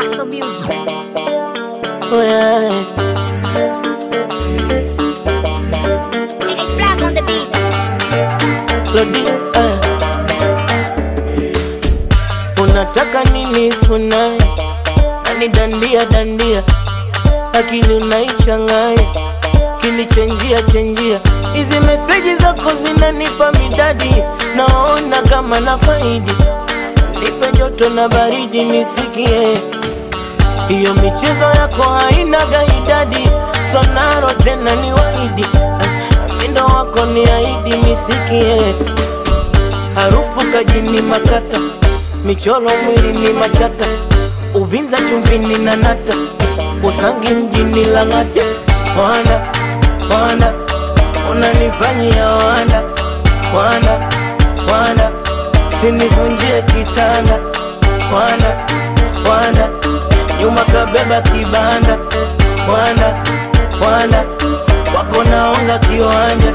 Paso Music. Oh, yeah. It's black on the beat. Lodi, eh. Unataka nini funaye nani dandia dandia akili unaichanganya kinichenjia chenjia hizi meseji zako zinanipa midadi naona kama na faidi nipe joto na baridi nisikie hiyo michezo yako haina gaidadi sonaro tena ni waidi mindo wako ni aidi nisikie harufu kajini makata michoro mwili ni machata uvinza chumvini na nata usangi mjini lang'ata wanda wanda unanifanyia wanda wanda wanda sinivunjie kitanda wanda wanda nyuma kabeba kibanda wanda wanda wako naonga kiwanja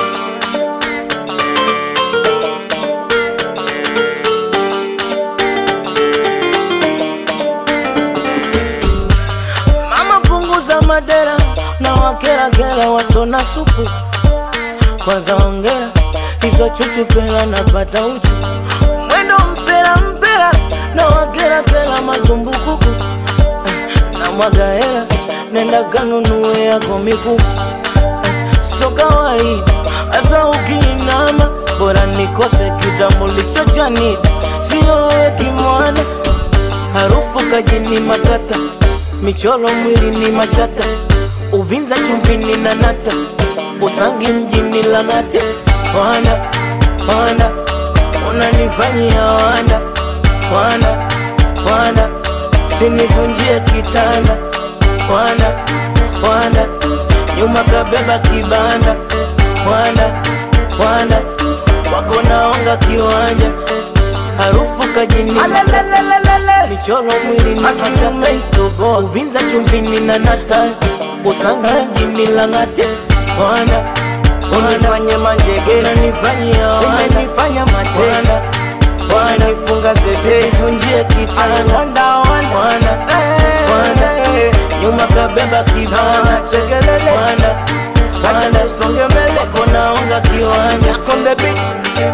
mama punguza madera na wakerakera wasona supu kwanza ongera hizo chuchupela napata uchu mwendo mpera mpera na wakerakera mazumbukuku na mwaga hela nenda kanunue yako mikufu so kawaida hasa ukiinama bora nikose kitambulisho cha NIDA siyowe kimwana harufu kajini makata michoro mwili ni machata uvinza chumvini na nata usangi mjini lang'ate wanda wanda unanifanyia wanda wanda wanda sinivunjie kitanda wanda wanda nyuma kabeba kibanda wanda wanda wako naonga kiwanja harufu kajini michoro mwili ni machata itoboa uvinza chumvini na nata usangi mjini lang'ate wanda unifanye manjegera nifanyia umenifanya matenda wanifunga zeze ivunjie kitanda wanda wanda nyuma kabeba kibana chegelele wanda wanda usonge mbele wako naonga kiwanja on the beat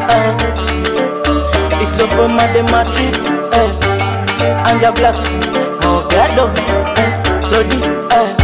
uh, isopo mademati eh, anja black mogado eh, lodi eh,